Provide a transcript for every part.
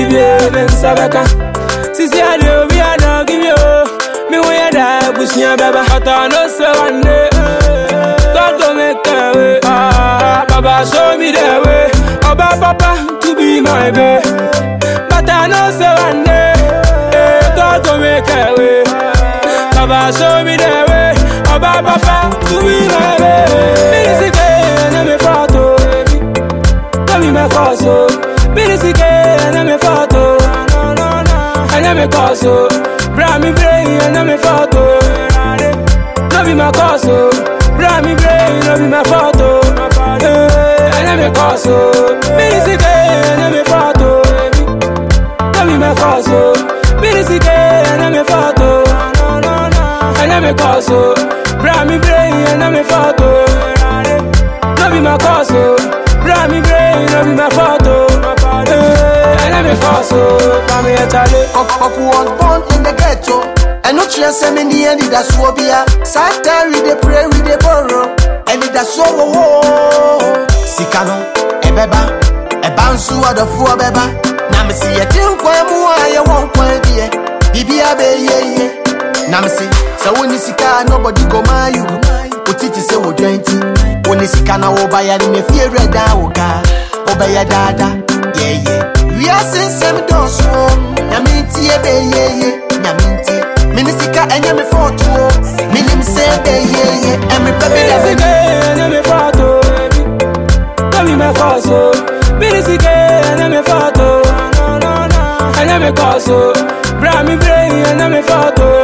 give you, men sabaka. Sisi adi obi a no give you. Me when you die, busia baba. But I know say one day, God go make a way. Ah, Baba show me the way. Oba papa to be my babe. But I know say one day, eh, God go make a way. Baba show me the way. Oba papa to be my babe. Minisike na me photo, na me my photo. Minisike na me photo, na me photo. Bra me brain na me photo. No be my cause, oh. Bra me brain, no be my fault, oh. Eh, I am a cause, oh. Music, I am a fault, oh. No be my cause, oh. Music, I am a fault, oh. I am a cause, oh. Bra me brain, I am a fault, oh. No be my cause, oh. Bra me brain, no be my fault, oh. Eh, I am a cause, oh. Bra me a chale. Papa was born in the ghetto. And no chance me ni any da so bia. Satan we dey pray we dey borrow. And it da so wo wo. Sika no ebeba. Eba nsu adofo beba. Na me see ye tin kwan mu a ye won kwan die. Bibia be ye ye. Na me see so woni sika nobody go my you. Otiti se wo dwenti. Woni sika na wo ba ya ni me fie reda wo ga. Obaya dada. Yeah yeah. wiase nsɛm dɔɔso nyame ntie bɛyeye nyame ntie mene sika ɛnyɛ me fɔɔtoɔ menim sɛ bɛyeye ɛmerepɛ bi da Music, bɛni I am a fault, oh. No be my cause, oh. Music, I am a fault, oh. I am a cause, oh. Bra me brain, I am a fault, oh.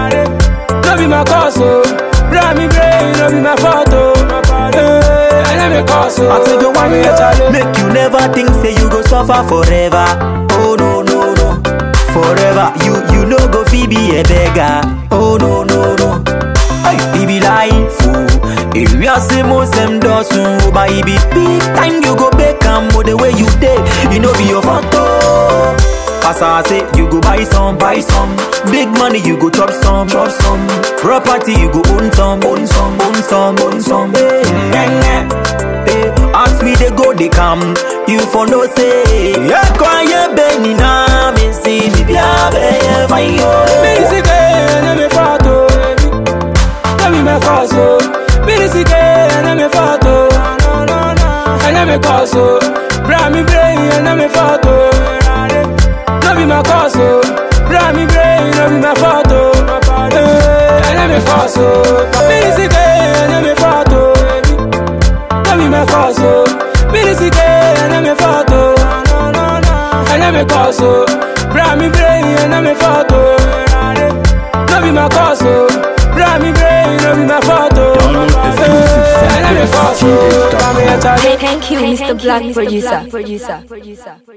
No be my cause, oh. Bra me brain, no be my fault, oh. Eh, I am a cause, oh. I tell you one Bra me a chale. Make you never think say you go suffer forever. Oh no no no. Forever you you no go fi be a beggar. Oh no no no. Hey, it be life. Oh. If you are say most them does so, but it be big time you go back and the way you dey, you know be your photo. As I say, you go buy some, buy some. Big money, you go chop some, chop some. Property, you go own some, own some, own some, own some. Hey, yeah, yeah. Hey, as we they go, they come. You for no say, yeah, quiet, Benny, na me see, me be a be fine, yo. Music, I am a fault, oh. No be my cause, oh. Music, I am a fault, oh. I am a cause, oh. Bra me brain, I am a fault, oh. No be my cause, oh. Bra me brain, no be my fault, oh. Eh, I am a cause, oh. Music, I am a fault, oh. No be my cause, oh. Music, I am a fault, oh. I am a cause, oh. Bra me brain, I am a fault, oh. No be my cause, oh. Bra me brain, no be my fault, oh. Download exclusive from Eh, I am a cause, oh. Bra me a chale. Thank you, Mr. Black Producer.